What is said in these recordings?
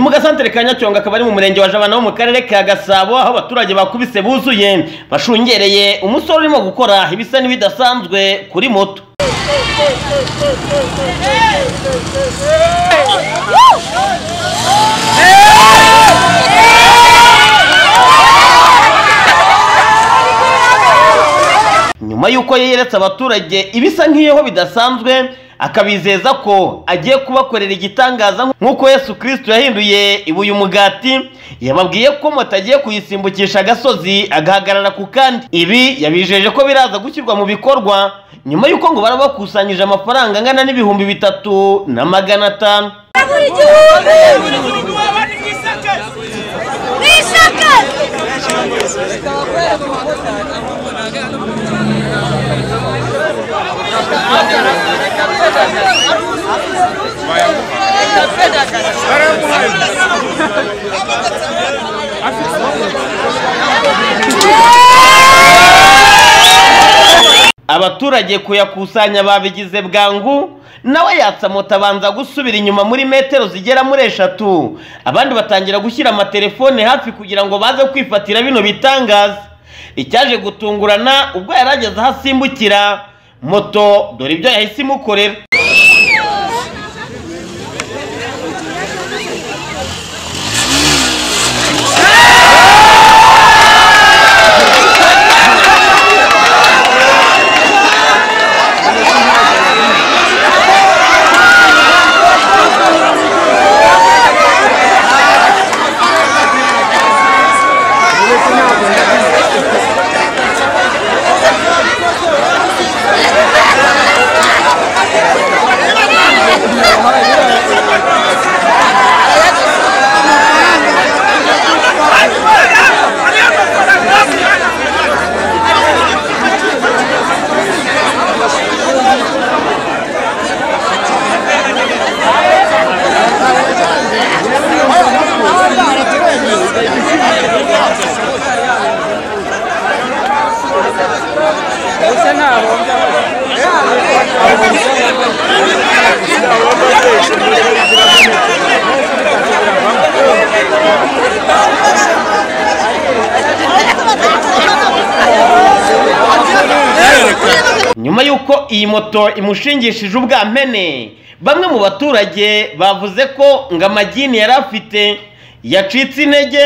mu gasantere ka Nyacyonga akaba ari mu murenge wa Jabana wo mu karere ka Gasabo aho abaturage bakubise buzuye bashungereye umusore urimo gukora ibisa n'ibidasanzwe kuri moto nyuma y'uko yeretse abaturage ibisa nk'iyeho bidasanzwe akabizeza ko agiye kubakorera igitangaza nk'uko yesu kirisito yahinduye ibuye umugati yababwiye ko moto agiye kuyisimbukisha agasozi agahagarara ku kandi ibi yabijeje ko biraza gushyirwa mu bikorwa nyuma y'uko ngo barabakusanyije amafaranga angana n'ibihumbi bitatu na magana atanu abaturage kuyakusanya babigize bwangu nawe yatsa moto abanza gusubira inyuma muri metero zigera muri eshatu abandi batangira gushyira amatelefone hafi kugira ngo baze kwifatira bino bitangaza icyaje gutungurana ubwo yari ageze aho asimbukira moto dore ibyo yahise imukorera nyuma y'uko iyi moto imushingishije ubwampene bamwe mu baturage bavuze ko ngo amagini yari afite yacitse intege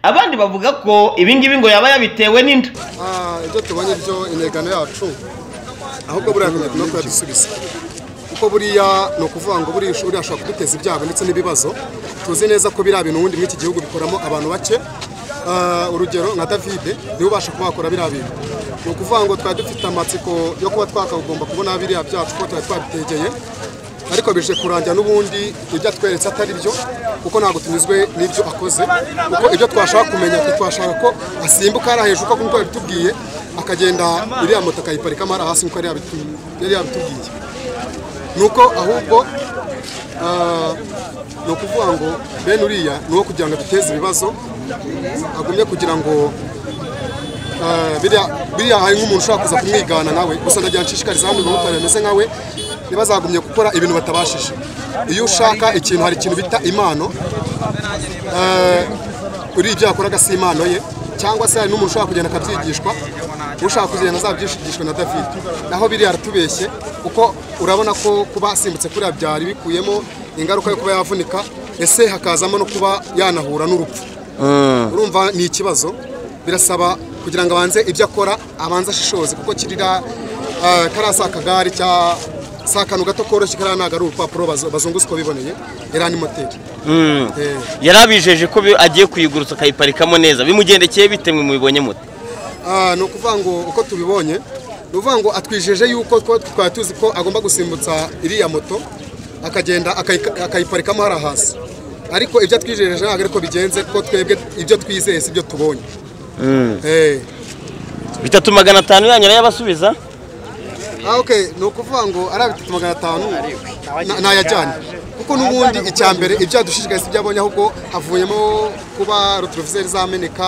abandi bavuga ko ibi ngibi ngo yaba yabitewe n'inda Ah, ibyo tubonye byo intego yacu ahubwo buriya ni no kuyadusubiza kuko buriya ni ukuvuga ngo buriya ishuri ashobora kuduteza ibyago ndetse n'ibibazo tuzi neza ko biriya bintu ubundi muri iki gihugu bikoramo abantu bake Ah, urugero nka davide niwe ubasha kuba wakora biriya bintu ni ukuvuga ngo twari dufite amatsiko yo kuba twakagomba kubona biriya byacu kuko twari twabitegeye ariko bije kurangira n'ubundi ibyo atweretse atari byo kuko ntabwo tunyuzwe n'ibyo akoze kuko ibyo twashaka kumenya twashaka ko asimbuka hariya hejuru kuko nk'uko yabitubwiye akagenda iriya moto akayiparikamo hariya hasi nk'uko yari yabitu- yari yabitubwiye ni uko ahubwo ah, ni ukuvuga ngo bene uriya ni uwo kugira ngo aduteze ibibazo agumye kugira ngo eh, biriya- biriya hari nk'umuntu ushobora kuza kumwigana nawe gusa ndagira nshishikariza hano abamotari bameze nkawe ntibazagumye gukora ibintu batabashije iyo ushaka ikintu hari ikintu bita impano eh, uriya ibyo yakoraga si impano ye cyangwa se hari n'umuntu ushobora kugenda akabyigishwa ushaka kugenda azabyishigishwa na david naho biriya aratubeshye kuko urabona ko kuba asimbutse kuriya byari bikuyemo ingaruka yo kuba yavunika ese hakazamo no kuba yanahura n'urupfu urumva ni ikibazo birasaba kugira ngo abanze ibyo akora abanze ashishoze kuko kirira eh, kariya si akagare cya si akantu gato koroshye kariya ntabwo ari urupapuro bazu- bazunguza uko biboneye iranimoteri yari abijeje ko bi- agiye kuyigurutsa akayiparikamo neza bimugendekeye bite mwe mubibonye muto Ah, ni ukuvuga ngo uko tubibonye ni ukuvuga ngo atwijeje yuko ko twari tuzi ko agomba gusimbutsa iriya moto akagenda akayi- akayiparikamo hariya hasi ariko ibyo atwijeje ntabwo ariko bigenze kuko twebwe ibyo twizeye si ibyo tubonye Eh. bitatu magana atanu yanyu arayabasubiza Ah, okay ni ukuvuga ngo ari bitatu magana atanu na- nayajyanye kuko n'ubundi icya mbere ibyo yadushishikariza ibyo abonye ahubwo havuyemo kuba rotorovizeri zameneka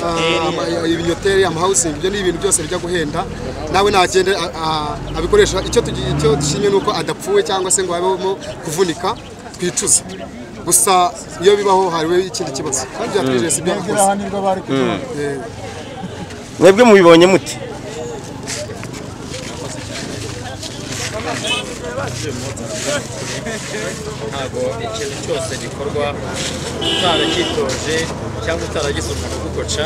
ah, ama- ibinyoteri amahawusingi ibyo ni ibintu byose bijya guhenda nawe nagende a- a- abikoresha icyo tugi- icyo dushimye ni uko adapfuye cyangwa se ngo habemo kuvunika twicuze gusa iyo bibaho hariho ikindi kibazo burya twizeye si ibyo bakoze ahanirwa bari kuduha Eh, mwebwe mubibonye muti ntabwo ikintu cyose gikorwa utaracyitoje cyangwa utaragize umuntu ugukoca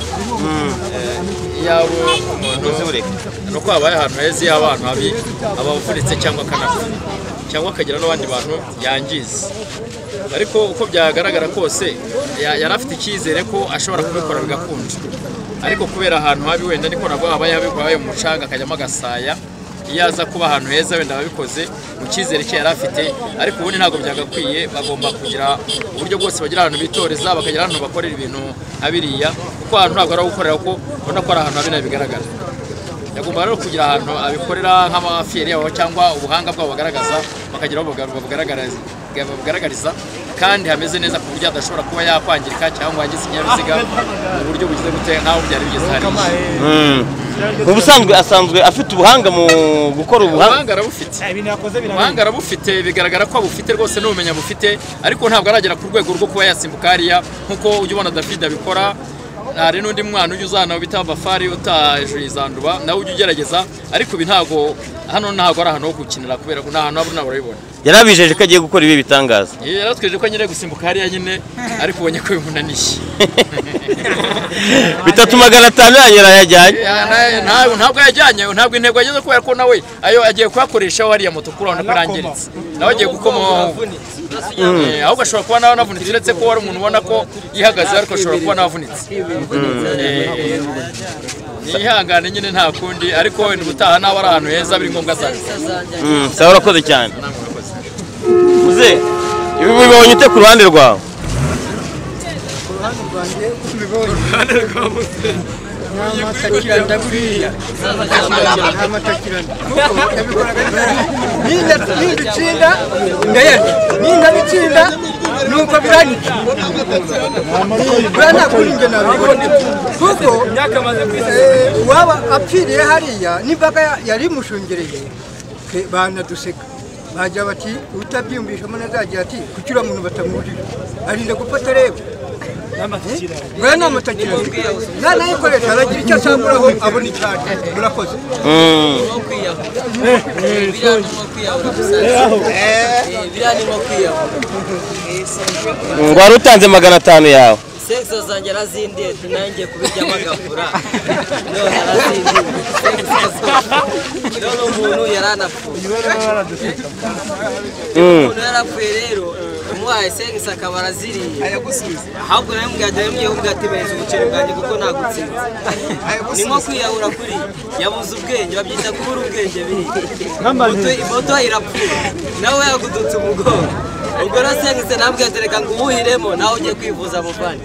yaba umuntu uzureka ni uko habaye ahantu heza iyo abantu habi aba avunitse cyangwa akanapfa cyangwa akagira n'abandi bantu yangiza ariko uko byagaragara kose ya- yari afite icyizere ko ashobora kubikora bigakunda ariko kubera ahantu habi wenda niko nabwo habaye habi habaye umucanga akajyamo agasaya iyo aza kuba ahantu heza wenda ababikoze mu cyizere cye yari afite ariko ubundi ntabwo byagakwiye bagomba kugira uburyo bwose bagira ahantu bitoreza bakagira ahantu bakorera ibintu abiriya kuko ahantu ntabwo ari aho gukorera kuko ubona ko ari ahantu habi nabi bigaragara yagomba rero kugira ahantu abikorera nk'amafiyeri yabo cyangwa ubuhanga bwabo bagaragaza bakagira aho babuga- babugaragariza babugaragariza kandi hameze neza ku buryo adashobora kuba yakwangirika cyangwa yagize ikinyabiziga mu buryo bugize gute nk'aho byari bigeze hariya mu busanzwe asanzwe afite ubuhanga mu gukora ubuhanga ubuhanga arabufite ibintu yakoze ubuhanga arabufite bigaragara ko abufite rwose n'ubumenyi abufite ariko ntabwo aragera ku rwego rwo kuba yasimbuka hariya nk'uko ujya ubona David abikora hari n'undi mwana ujya uzana bita Bafari utajuje izanduba nawe ujya ugerageza ariko ibi ntabwo hano ntabwo ari ahantu ho gukinira kubera ko ni ahantu haba nabona yarabijeje ko agiye gukora ibi bitangaza yaratwejeje ko nyine gusimbuka hariya nyine ariko ubonye ko bimunaniye bitatu magana atanu yanyera yajyanye Ya, na- na- ntabwo yajyanye ntabwo intego yageze kubera ko nawe ayo agiye kuyakoresha hariya moto kuri urabona ko irangiritse nawe agiye gukomaho Eh, ahubwo ashobora kuba nawe anavunitse uretse ko hari umuntu ubona ko yihagaze ariko ashobora kuba anavunitse Eh, nihangane nyine nta kundi ariko wenda ubutaha nawe ari ahantu heza biri ngombwa cyane Mm, sawa urakoze cyane uze ibi bibonye ute ku ruhande rwawe nindabikinda ndayarya nindabikinda nuko biranyica buriya nta kundi njye nabibona kuko eh, uwaba apfiriye hariya n'imbaga ya- yari imushungereye ke- banaduseka bagira bati utabyiyumvishamo nazagira ati kuki uriya muntu batamwujije arinda gufata reba buriya ni amatakirane nanayikoresha aragira icyo asamburaho abona icyane murakoze Mm, wari utanze magana atanu yawe sekisa zanjye arazindiye nanjye kubiryamo agafura none arazindiye sekisa none umuntu yaranapfuye umuntu yarapfuye rero umuhaye sekisa akaba araziriye ahubwo nawe mugahita mubwira ko ati ubuceri bwanjye kuko nagutsinze ni nko kwiyahura kuri yabuze ubwenge babyita kubura ubwenge biri imoto irapfuye nawe yagudutse umugongo ubwo rero sekisa nabwiye ati reka ngo uwuhiremo nawe ujye kwivuza muvane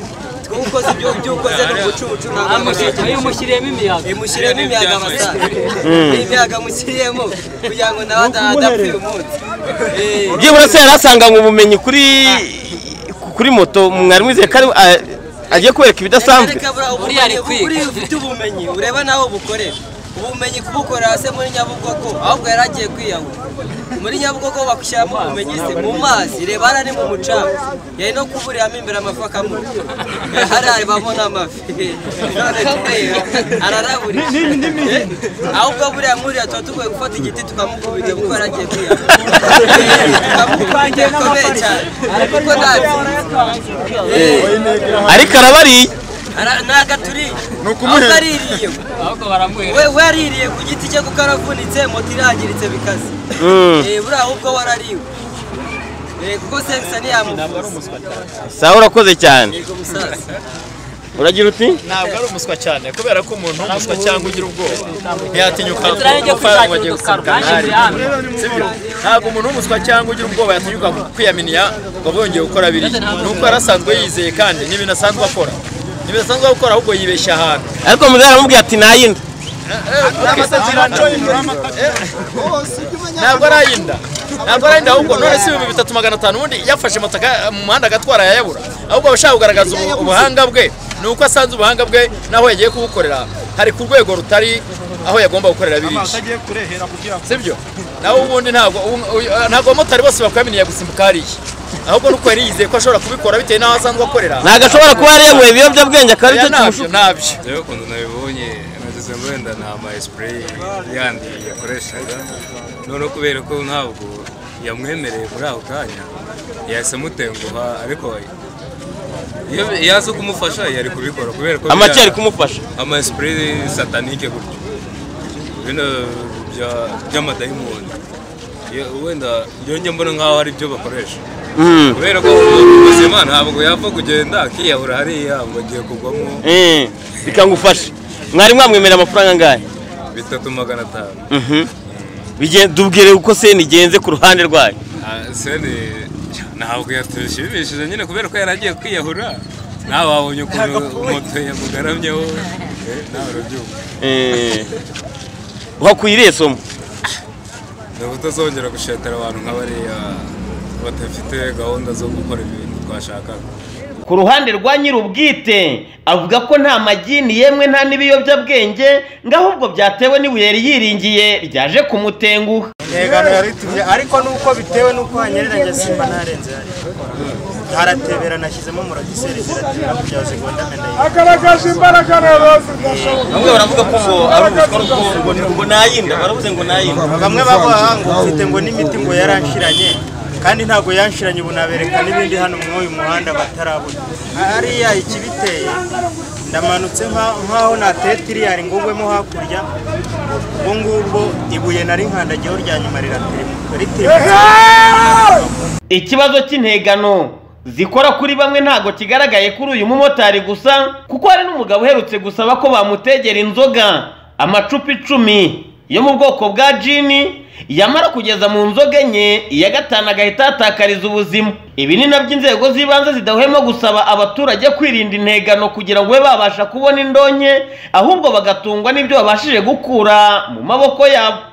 twuko ukoze ibyo ibyo ukoze ni ubucucu ntabwo ari umushyiriyemo imiyaga imushyiriyemo imiyaga abasare imiyaga mushyiriyemo kugira ngo nawe adapfa uyu munsi Eh, byibura se yarasanganywe ubumenyi kuri kuri moto mwari mwizeye ko ari- a- agiye kubereka ibidasanzwe buriya ari kwiga buriya ufite ubumenyi ureba nawe bukorera ubumenyi kubukorera se muri nyabugogo ahubwo yari agiye kwiyahura muri nyabugogo bakushyiramo ubumenyi se mu mazi reba hariya ni mu mucanga yari no kuburiramo imbere amafi akamurya hariya rebamo n'amafi none kubera araraburira Eh, ahubwo buriya muriya tuba tugoye gufata igiti tukamukubita kuko yari agiye kwiyahura tukamukubita bikomeye cyane kuko ntabwo ariko arabariye Ara- ntago aturiye ahubwo aririye we we aririye ku giti cye kuko aravunitse moto irangiritse bikaze Eh, buriya ahubwo warariwe Eh, kuko sekisa ntiyamuvuza sawa urakoze cyane yego musaza uragira uti ntabwo ari umuswa cyane kubera ko umuntu w'umuswa cyangwa ugira ubwoba ntiyatinyuka gufata ngo agiye gusimbuka ntari sibyo ntabwo umuntu w'umuswa cyangwa ugira ubwoba yatinyuka kwiyaminiya ngo abe yongeye gukora biriya ni uko yari asanzwe yizeye kandi n'ibintu asanzwe akora n'ibintu asanzwe akora ahubwo yibeshya ahantu ariko muzehe aramubwira ati nayinda ntabwo arayinda ntabwo arayinda ahubwo none si ibihumbi bitatu magana atanu ubundi yafashe moto aka- mu muhanda agatwara yayabura ahubwo aba ashaka kugaragaza ubu- ubuhanga bwe ni uko asanze ubuhanga bwe n'aho yagiye kubukorera hari ku rwego rutari aho yagomba gukorera birisha sibyo nawe ubundi ntabwo ubu- ntabwo abamotari bose bakwaminiye gusimbuka hariya ahubwo nuko yari yizeye ko ashobora kubikora bitewe n'aho asanzwe akorera ntabwo ashobora kuba yari yanyweye ibiyobyabwenge akaba Oya, ntabyo aricyo kimushuka ntabyo njyewe ukuntu nabibonye nageze wenda ni ama esipureyi yandi yakoreshaga none kubera ko ntabwo yamwemereye muri ako kanya yahise amutenguha ariko iyo yaza kumufasha yari kubikora kubera ko amake biriya- ari kumufasha ama esipureyi satanike gutyo bino bya- by'amadayimoni Iyo- wenda yonge mbona nkaho ari byo bakoresha Mm. kubera ko umuntu muzima ntabwo yapfa kugenda akiyahura hariya ngo agiye kugwamo Eh, bikangufasha mwari mwamwemerera amafaranga angahe bitatu magana atanu Mhm. Bige- tubwire uko seni igenze ku ruhande rwayo Ah, seni ntabwo yatushimishije nyine kubera ko yari agiye kwiyahura nawe wabonye ukuntu moto yamugaramyeho eh, nawe urabyumva Eh, uhakuyiriye somo ni ubutazongera gushetera abantu nk'abariya badafite gahunda zo gukora ibintu twashakaga ku ruhande rwa nyir'ubwite avuga ko nta magini yemwe nta n'ibiyobyabwenge ngo ahubwo byatewe n'ibuye yiringiye ryaje kumutenguha intego yaritumye ariko nuko bitewe nuko hanyerera simba ntarenze hariya haratebera nashyizemo muragiseri ziratira kugira ngo zigonde amenyo bamwe baravuga ko ngo ari ubuswa ngo ngo nayinda baravuze ngo nayinda bamwe bavuga ngo mfite ngo n'imiti ngo yaranshiranye kandi ntabwo yanshiranye ubu nabereka n'ibindi hano muri uyu muhanda batarabona hariya ikibiteye ndamanutse nka- nk'aho nateye tiriyari ngo ngwemo hakurya ubwo ngubwo ibuye nari nkandagiyeho rya nyuma riratirimuka ritirimutse ikibazo cy'integano zikora kuri bamwe ntabwo kigaragaye kuri uyu mumotari gusa kuko hari n'umugabo uherutse gusaba ko bamutegera inzoga amacupa icumi yo mu bwoko bwa jini yamara kugeza mu nzoga enye iya gatanu agahita yatakariza ubuzima ibi ni nabyo inzego z'ibanze zidahwema gusaba abaturage kwirinda integano kugira ngo babe babasha kubona indonke ahubwo bagatungwa n'ibyo babashije gukura mu maboko yabo